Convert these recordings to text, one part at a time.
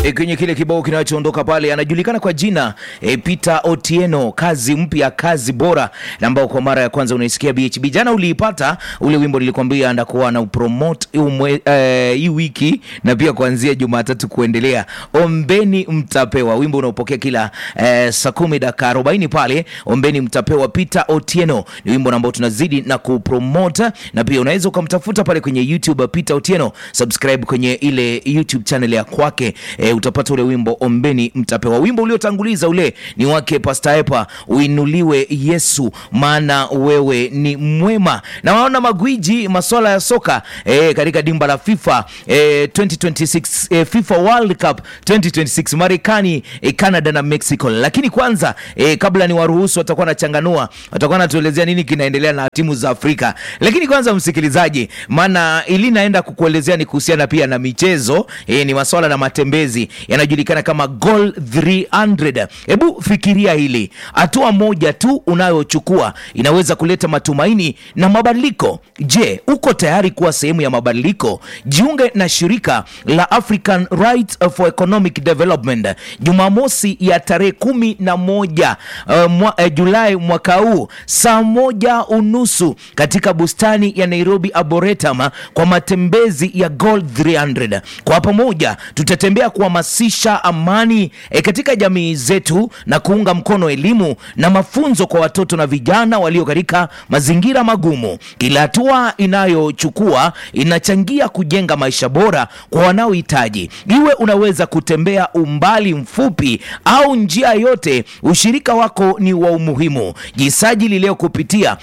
E, kwenye kile kibao kinachoondoka pale anajulikana kwa jina e, Peter Otieno, kazi mpya, kazi bora, na ambao kwa mara ya kwanza unaisikia BHB. Jana uliipata ule wimbo, nilikwambia ndakuwa na upromote eh, hii wiki na pia kuanzia Jumatatu kuendelea. Ombeni mtapewa, wimbo unaopokea kila eh, saa kumi dakika arobaini pale. Ombeni mtapewa, Peter Otieno ni wimbo ambao tunazidi na kupromote, na pia unaweza ukamtafuta pale kwenye YouTube Peter Otieno, subscribe kwenye ile YouTube channel ya kwake e, utapata ule wimbo ombeni mtapewa. Wimbo uliotanguliza ule ni wake Pastor Epa, uinuliwe Yesu maana wewe ni mwema. Na waona magwiji masuala ya soka e, katika dimba la FIFA e, 2026 e, FIFA World Cup 2026 Marekani e, Canada na Mexico. Lakini kwanza e, kabla ni waruhusu, watakuwa nachanganua, watakuwa natuelezea nini kinaendelea na timu za Afrika. Lakini kwanza msikilizaji, maana ili naenda kukuelezea ni kuhusiana pia na michezo e, ni masuala na matembezi yanajulikana kama Goal 300. Hebu fikiria hili, hatua moja tu unayochukua inaweza kuleta matumaini na mabadiliko. Je, uko tayari kuwa sehemu ya mabadiliko? Jiunge na shirika la African Rights for Economic Development Jumamosi ya tarehe kumi na moja uh, mwa, uh, Julai mwaka huu saa moja unusu katika bustani ya Nairobi Arboretum kwa matembezi ya Goal 300. Kwa pamoja tutatembea kuhamasisha amani e, katika jamii zetu na kuunga mkono elimu na mafunzo kwa watoto na vijana walio katika mazingira magumu. Kila hatua inayochukua inachangia kujenga maisha bora kwa wanaohitaji. Iwe unaweza kutembea umbali mfupi au njia yote, ushirika wako ni wa umuhimu. Jisajili leo kupitia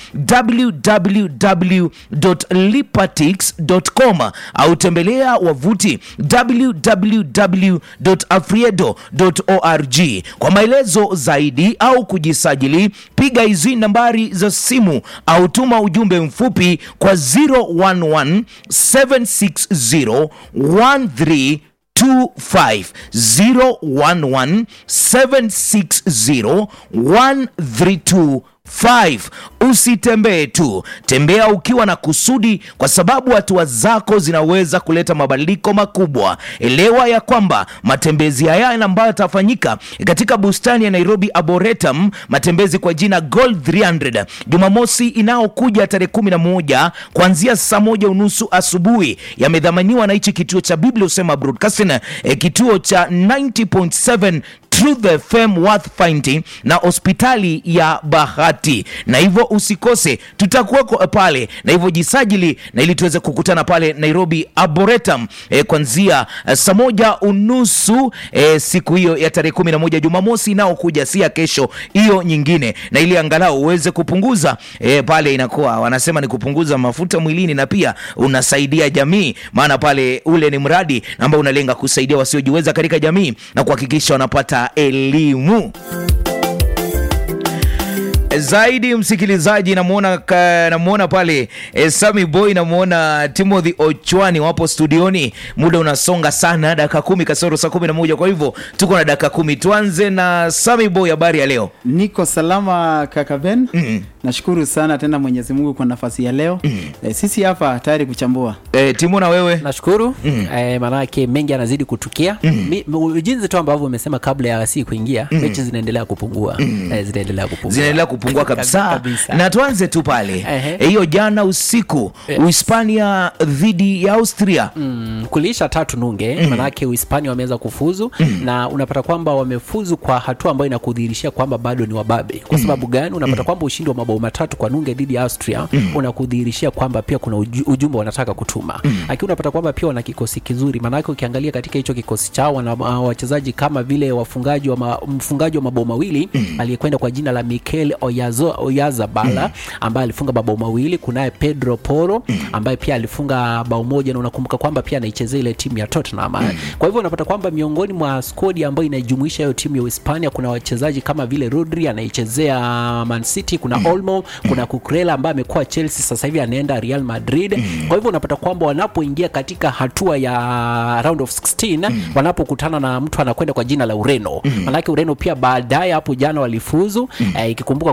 www.lipatix.com au tembelea wavuti www.afriedo.org. Kwa maelezo zaidi au kujisajili, piga hizi nambari za simu au tuma ujumbe mfupi kwa 011 760 13 25 011 760 132 5. Usitembee tu, tembea ukiwa na kusudi, kwa sababu hatua zako zinaweza kuleta mabadiliko makubwa. Elewa ya kwamba matembezi haya ambayo yatafanyika katika bustani ya Nairobi Arboretum, matembezi kwa jina Goal 300, Jumamosi inayokuja tarehe 11 kuanzia saa moja unusu asubuhi, yamedhamaniwa na hichi kituo cha Biblia Usema Broadcasting, eh, kituo cha 90.7 Truth FM Worth Finding na hospitali ya Bahati, na hivyo usikose, tutakuweko pale, na hivyo jisajili, na ili tuweze kukutana pale Nairobi Arboretum e, kuanzia e, saa moja unusu e, siku hiyo ya tarehe kumi na moja Jumamosi inaokuja, si ya kesho, hiyo nyingine, na ili angalau uweze kupunguza e, pale inakuwa wanasema ni kupunguza mafuta mwilini, na pia unasaidia jamii, maana pale ule ni mradi ambao unalenga kusaidia wasiojiweza katika jamii na kuhakikisha wanapata elimu zaidi. Msikilizaji, namuona namuona pale e, Sami Boy, namuona Timothy Ochwani wapo studioni. Muda unasonga sana, dakika kumi kasoro saa kumi na moja kwa hivyo tuko na dakika kumi. Tuanze na Sami Boy, habari ya leo? Niko salama kaka Ben. mm. Nashukuru sana tena Mwenyezi Mungu kwa nafasi ya leo. mm. E, sisi hapa tayari kuchambua. E, Timo na wewe? Nashukuru mm. E, maanake mengi yanazidi kutukia mm. jinsi tu ambavyo umesema kabla ya si kuingia mm. mechi zinaendelea kupungua mm. e, zinaendelea kupungua zinaendelea kupungua kabisa. Kabisa. Na tuanze tu pale Ehe. hiyo jana usiku Yes. Uhispania dhidi ya Austria Mm, kuliisha tatu nunge mm. manake Uhispania wameweza kufuzu mm. na unapata kwamba wamefuzu kwa hatua ambayo inakudhihirishia kwamba bado ni wababe. Kwa sababu gani? Unapata kwamba ushindi wa mabao matatu kwa nunge dhidi ya Austria mm. unakudhihirishia kwamba pia kuna uju, ujumbe wanataka kutuma mm. lakini unapata kwamba pia wana kikosi kizuri, maanake ukiangalia katika hicho kikosi chao wana uh, wachezaji kama vile wafungaji wa ma, mfungaji wa mabao mawili mm. aliyekwenda kwa jina la Mikel Oyazo, Oyazabala mm. ambaye alifunga mabao mawili. Kunaye Pedro Porro ambaye pia alifunga bao moja, na unakumbuka kwamba pia anaichezea ile timu ya Tottenham. Kwa hivyo unapata kwamba miongoni mwa skodi ambayo inaijumuisha hiyo timu ya Uhispania kuna wachezaji kama vile Rodri anaichezea Man City, kuna Olmo, kuna Cucurella ambaye amekuwa Chelsea, sasa hivi anaenda Real Madrid. Kwa hivyo unapata kwamba wanapoingia katika hatua ya round of 16 wanapokutana na mtu anakwenda kwa jina la Ureno, manake Ureno pia baadaye hapo jana walifuzu, eh, ikikumbuka kwamba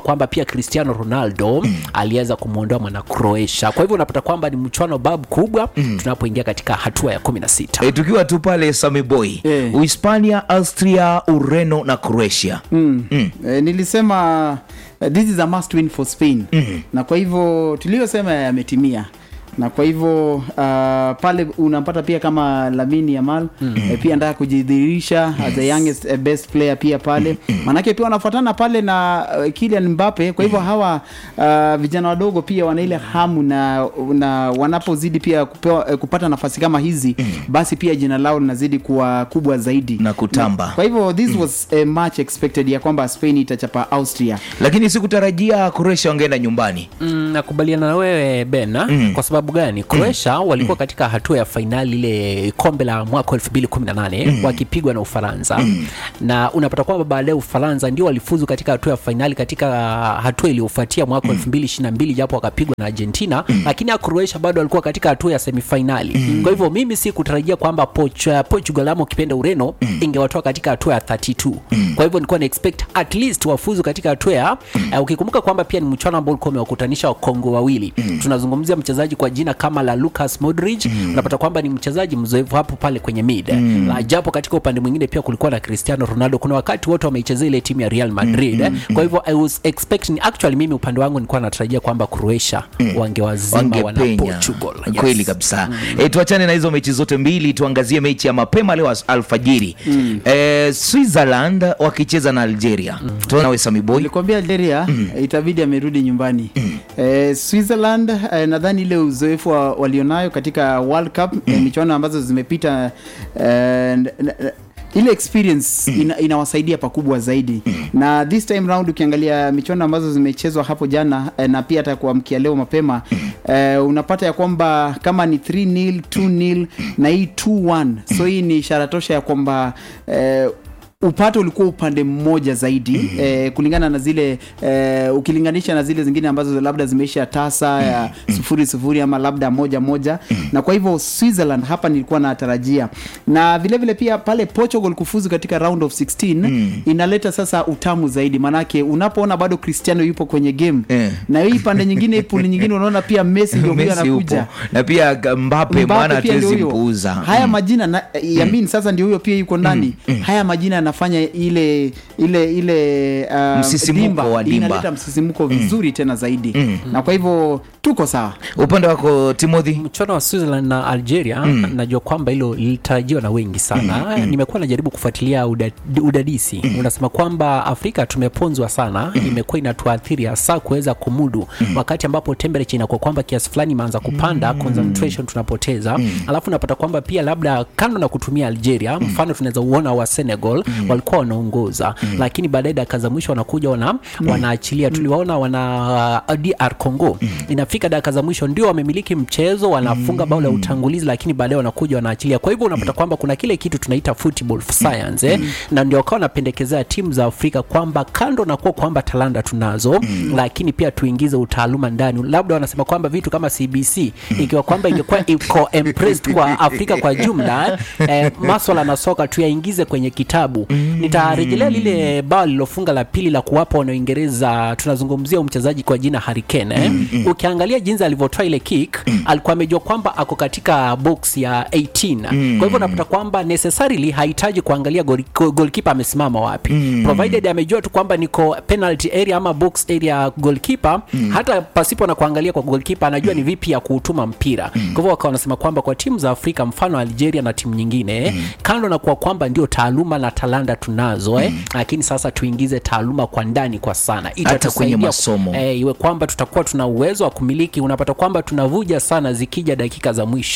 kwamba pia cristiano ronaldo aliweza kumwondoa mwana croatia kwa hivyo unapata kwamba ni mchuano bab kubwa tunapoingia katika hatua ya kumi na sita E, tukiwa tu pale Samiboy Eh. Uhispania, Austria, Ureno na Croatia mm. Eh, nilisema uh, this is a must win for Spain mm. na kwa hivyo tuliyosema yametimia na kwa hivyo uh, pale unampata pia kama Lamine Yamal mm. eh, pia anataka kujidhihirisha as the youngest eh, best player pia pale maanake pia wanafuatana pale na uh, Kylian Mbappe kwa hivyo hawa uh, vijana wadogo pia wana ile hamu na, na wanapozidi pia kupewa, eh, kupata nafasi kama hizi basi pia jina lao linazidi kuwa kubwa zaidi Na kutamba. kwa hivyo this was a match expected ya kwamba Spain itachapa Austria lakini sikutarajia Croatia wangeenda nyumbani. Mm, nakubaliana na wewe Ben mm. kwa sababu gani Croatia walikuwa katika hatua ya fainali ile kombe la mwaka 2018 mm. wakipigwa na Ufaransa mm. na unapata kwamba baadaye Ufaransa ndio walifuzu katika hatua ya fainali katika hatua iliyofuatia mwaka 2022 japo wakapigwa na Argentina lakini ya Croatia bado walikuwa katika hatua ya semifinali kwa hivyo mimi si kutarajia kwamba Poch- Portugal ama ukipenda Ureno ingewatoa katika hatua ya 32 kwa hivyo nilikuwa na expect at least wafuzu katika hatua ya uh, ukikumbuka kwamba pia ni mchano ambao ulikuwa umewakutanisha Wakongo wawili tunazungumzia mchezaji kwa jina kama la Lucas Modric unapata kwamba ni mchezaji mzoefu hapo pale kwenye mid La, japo katika upande mwingine pia kulikuwa na Cristiano Ronaldo kuna wakati wote wameichezea ile timu ya Real Madrid eh. kwa hivyo I was expecting actually mimi upande wangu nilikuwa natarajia kwamba Croatia wangewazima wana wangepenya Portugal Yes. kweli kabisa e, tuachane na hizo mechi zote mbili tuangazie mechi ya mapema leo as- alfajiri e, Switzerland wakicheza na Algeria mm. tunawe Samiboy nilikwambia Algeria itabidi amerudi nyumbani eh, Switzerland eh, nadhani ile uzoefu wa, walionayo katika World Cup eh, michuano ambazo zimepita eh, n- n- ile experience ina, inawasaidia pakubwa zaidi na this time round ukiangalia michuano ambazo zimechezwa hapo jana eh, na pia hata kuamkia leo mapema eh, unapata ya kwamba kama ni 3 nil 2 nil na hii 2-1 so hii ni ishara tosha ya kwamba eh, upato ulikuwa upande mmoja zaidi mm-hmm. eh, kulingana na zile eh, ukilinganisha na zile zingine ambazo labda zimeisha tasa ya sufuri sufuri ama labda moja moja na kwa hivyo Switzerland hapa nilikuwa natarajia na vile vile pia pale Portugal kufuzu katika round of 16 inaleta sasa utamu zaidi manake unapoona bado Cristiano yupo kwenye game Eh. na hii pande nyingine puli nyingine unaona pia Messi ndio huyo Messi anakuja yupo na pia Mbappe Mbappe maana pia ndio hatuwezi huyo. mpuuza haya majina na, yamin sasa ndio huyo pia yuko ndani haya majina yanafanya ile ile ile uh, Msisimuko wa dimba. inaleta msisimuko vizuri tena zaidi na kwa hivyo tuko sawa upande wako Timothy mchuano wa Switzerland na Algeria najua kwamba hilo lilitarajiwa na wengi sana nimekuwa najaribu kufuatilia uda, udadisi unasema kwamba Afrika tumeponzwa sana imekuwa inatuathiri hasa kuweza kumudu wakati ambapo temperature inakuwa kwamba kiasi fulani imeanza kupanda concentration tunapoteza alafu unapata kwamba pia labda kando na kutumia Algeria mfano tunaweza uona wa Senegal walikuwa wanaongoza lakini baadaye dakika za mwisho wanakuja wana, wanaachilia tuliwaona wana uh, DR Congo inafika dakika za mwisho ndio wamemiliki mchezo wanafunga bao la utangulizi lakini baadaye wanakuja wanaachilia kwa hivyo unapata kwamba kuna kile kitu tunaita football science eh? na ndio wakawa wanapendekezea timu za Afrika kwamba kando na kuwa kwamba talanta tunazo lakini pia tuingize utaaluma ndani labda wanasema kwamba vitu kama CBC ikiwa kwamba ingekuwa iko impressed kwa Afrika kwa jumla eh, maswala na soka tuyaingize kwenye kitabu nitarejelea lile bao lilofunga la pili la kuwapa wanaoingereza tunazungumzia huyu mchezaji kwa jina Harry Kane eh? ukiangalia jinsi alivyotoa ile kick alikuwa amejua kwamba ako katika box ya 18 kwa hivyo unapata kwamba necessarily hahitaji kuangalia goli- go- goalkeeper amesimama wapi provided amejua tu kwamba niko penalty area ama box area goalkeeper hata pasipo na kuangalia kwa goalkeeper anajua ni vipi ya kuutuma mpira kwa hivyo wakawa wanasema kwamba kwa timu za Afrika mfano Algeria na timu nyingine kando na kuwa kwamba ndio taaluma na talanta tunazo eh, lakini sasa tuingize taaluma kwa ndani kwa sana Hata kwenye Itatusaidia- masomo. eh, iwe kwamba tutakuwa tuna uwezo wa kumiliki unapata kwamba tunavuja sana zikija dakika za mwisho